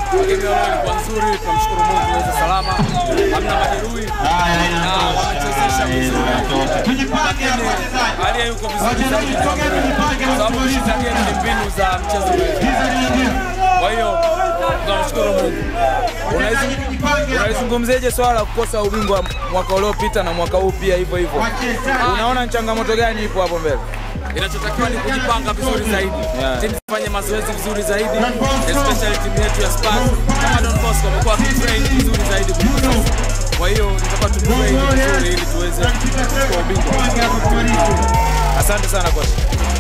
Game ya leo ilikuwa nzuri, tunamshukuru Mungu tuweze salama, hamna majeruhi na wamechezesha vizuri, lakini aliye yuko vizuri zaidi ni Wambere, kwa sababu kushinda game ni mbinu za mchezo wetu. Kwa hiyo tunamshukuru Mungu. Unaizu- Unaizungumziaje swala la kukosa ubingwa mwaka uliopita na mwaka huu pia hivyo hivyo? Unaona ni changamoto gani ipo hapo mbele? Inachotakiwa ni kujipanga vizuri zaidi, Yeah. timu zifanye mazoezi vizuri zaidi, especially timu yetu ya Spurs kama Don Bosco wamekuwa wakitrain vizuri zaidi kuliko sisi. Kwa hiyo tutakuwa tutrain vizuri ili tuweze kuchukua ubingwa. Asante sana kocha.